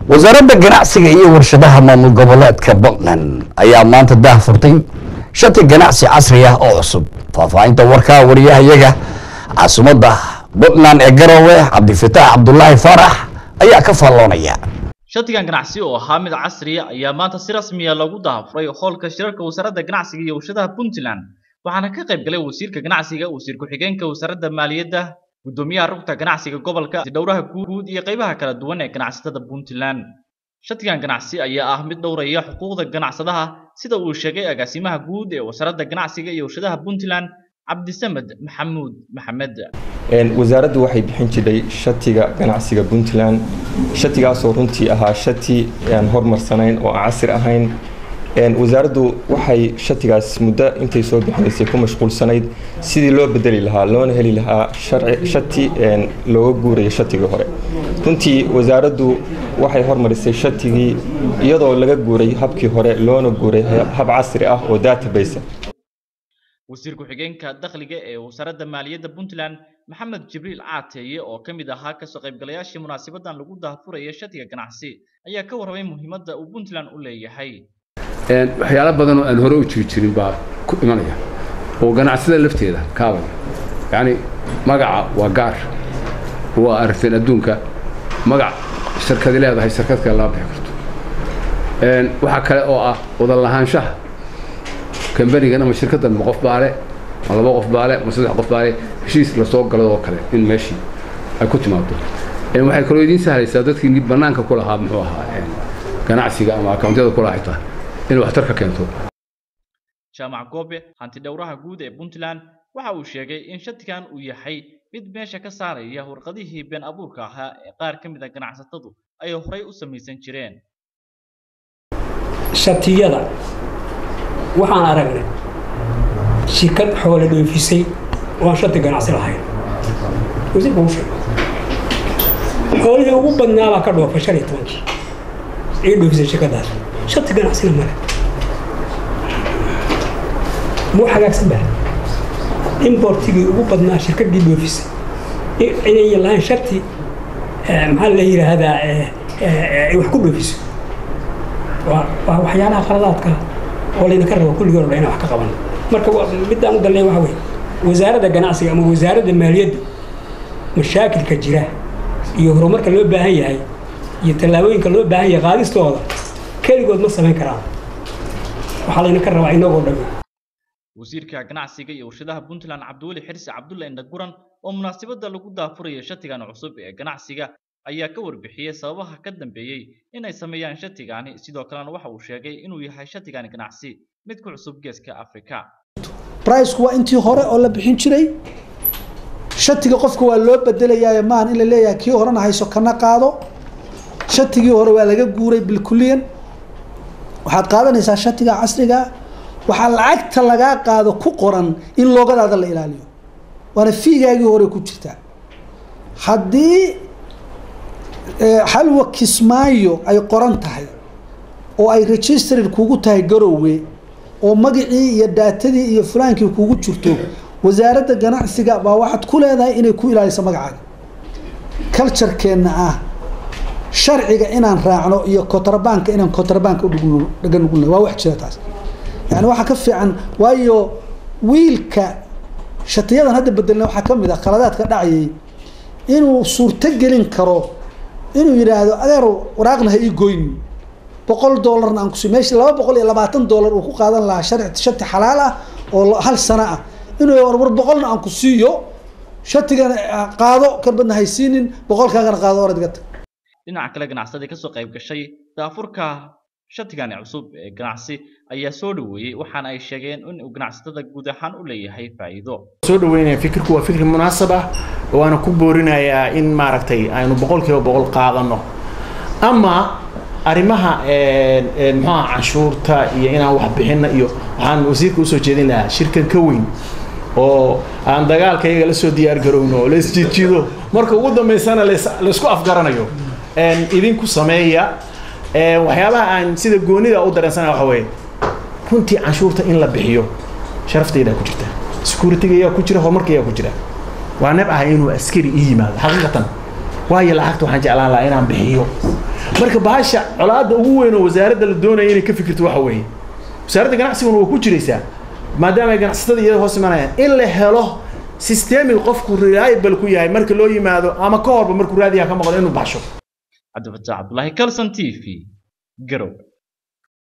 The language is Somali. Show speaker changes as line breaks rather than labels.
wasaaradda ganacsiga iyo warshadaha maamul goboleedka puntland ayaa maanta daah furtay shati ganacsi casri ah oo cusub faahfaahinta warkaa wariyahayaga caasimadda puntland ee garowe cabdifitaax cabdulaahi faarax ayaa ka faalloonaya
shatigan ganacsi oo ahaa mid casriya ayaa maanta si rasmiya lagu dahafuray hoolka shirarka wasaaradda ganacsiga iyo warshadaha puntland waxaana ka qayb galay wasiirka ganacsiga wasiir ku-xigeenka wasaaradda maaliyadda gudoomiyaha rugta ganacsiga gobolka dhowraha guud iyo qaybaha kala duwan ee ganacsatada puntland shatigan ganacsi ayaa ah mid dhowraya xuquuqda ganacsadaha sida uu sheegay agaasimaha guud ee wasaaradda ganacsiga iyo warshadaha puntland cabdisamed maxamuud maxamed
wasaaraddu waxay bixin jirtay shatiga ganacsiga puntland shatigaasoo runtii ahaa shati aan hormarsanayn oo aan casri ahayn wasaaraddu waxay shatigaas muddo intay soo bixinaysay ku mashquulsanayd sidii loo bedeli lahaa loona heli lahaa shati looga guurayo shatigii hore runtii wasaaraddu waxay hormarisay shatigii iyadoo laga guuray habkii hore loona guuray hab casri ah oo database
wasiir ku-xigeenka dakhliga ee wasaaradda maaliyadda puntland maxamed jibriil caateeye oo ka mid ahaa kasoo qaybgalayaashii munaasabadan lagu dahafuraya shatiga ganacsi ayaa ka warramay muhiimadda uu puntland u leeyahay
waxyaalo badan oo aan hore u jiri jirin baa ku imanaya oo ganacsada lafteeda kaabaya yacni magaca waa gaar waa aragteen adduunka magac shirkadi leedahay shirkad kale lama bixi karto waxaa kale oo ah wadan lahaanshaha kambanigan ama shirkaddan ma qof baale ma laba qof baale ma saddex qof baale heshiis lasoo galo oo kale in meeshii ay ku timaado waxay kaloo idiin sahlaysaa dadkii bannaanka ku lahaa muxuu ahaa ganacsiga ama akawntiyada ku lahaa xitaa inay waxtar ka keento
jaamac goobe hanti dhowraha guud ee puntland waxa uu sheegay in shatigan uu yahay mid meesha ka saaraya warqadihii been abuurka ahaa ee qaar ka mid a ganacsatadu ay horay u samaysan jireen
shatiyada waxaan aragnay shirkad xoole dhoofisay oo aan shati ganacsi lahayn wasiirka uu sheegay xoolihii ugu badnaa baa ka dhoofay shan iyo tobankii ay dhoofisay shirkadaas shati ganacsina male muu hagaagsan baa importigii ugu badnaa shirkadii dhoofisay inay lahayn shati maxaa la yidhaahdaa ay wax ku dhoofiso waa waxyaalaha qaladaadka oo layna ka rabo kulligii orba inaan wax ka qaban marka middaan u dalnay waxa weye wasaaradda ganacsiga ama wasaaradda maaliyaddu mashaakilka jira iyo horumarka loo baahan yahay iyo tallaabooyinka loo baahan yahay qaadistooda keligood ma samayn karaan waxaa layna ka rabaa inagoo dhammi
wasiirka ganacsiga iyo warshadaha puntland cabdiweli xirsi cabdulle indhaguran oo munaasabadda lagu daafuraya shatigan cusub ee ganacsiga ayaa ka warbixiyey sababaha ka dambeeyey inay sameeyaan shatigani sidoo kalena waxa uu sheegay inuu yahay shatigani ganacsi mid ku cusub geeska afrika
briceku waa intii hore oo la bixin jiray shatiga qofka waa loo bedelayaayo maahan in la leeyahay kii horena hayso kana qaado shatigii hore waa laga guuray bilkuliyan waxaad qaadanaysaa shatiga casriga waxaa lacagta lagaa qaado ku qoran in loogadaada la ilaaliyo waana fiigaagii hore ku jirtaa haddii halwa kismaayo ay qoran tahay oo ay registered kugu tahay garowe oo magacii iyo daatadii iyo fulaankii kugu jirto wasaaradda ganacsiga baa waxaad ku leedahay inay ku ilaaliso magacaaga culturekeenna ah sharciga inaan raacno iyo kotrabanka inaan kotrabanka udhagan ugulna waa wax jira taas yani waxaa ka fiican waayo wiilka shatiyadan hadda bedelna waxaa ka mid ah khaladaadka dhacayay inuu suurto gelin karo inuu yidhaahdo adeer waraaqna ha ii goyni boqol doolarna aan kusi meeshii laba boqol iyo labaatan doolar uu ku qaadan lahaa sharci shati xalaal ah oo hal sano ah inuu war boqolna aan ku siiyo shatigana qaado karbadna haysiinin boqolkaagana qaado oradgata
dhinaca kale ganacsadii kasoo qayb gashay daafurka shatigani cusub ee ganacsi ayaa soo dhaweeyey waxaana ay sheegeen in uu ganacsatada guud ahaan u leeyahay faa'iido
soo dhaweynaya fikirku waa fikir munaasab ah waana ku boorinayaa in maaragtay aynu boqolkiiba boqol qaadano ama arrimaha muxuaha canshuurta iyo inaan wax bixinna iyo waxaan wasiirka usoo jeedin lahaa shirkan ka weyn oo aan dagaalka iyaga la soo diyaar garowno oo la isjiidjiido marka ugu dambaysana laysku afgaranayo idinku sameeya waxyaabaha aan sida goonida u dareensana waxa weeye runtii canshuurta in la bixiyo sharaftaydaa ku jirta security-ga ayaa ku jira horumarka ayaa ku jira waa nab ah inuu askari ii yimaado xaqiiqatan waayo lacagta waxaan jeclaan lahaa inaan bixiyo marka bahasha colaadda ugu weyn oo wasaaradda la doonaya inay ka fikirto waxa weeye wasaaradda ganacsiguna waa ku jiraysaa maadaama ay ganacsatada iyada hoos imanayaan in la helo systemic qofku reliable ku yahay marka loo yimaado ama ka horba markuu raadiyaha ka maqlo inuu baxsho
cabdifataax cabdulaahi kalson t v garow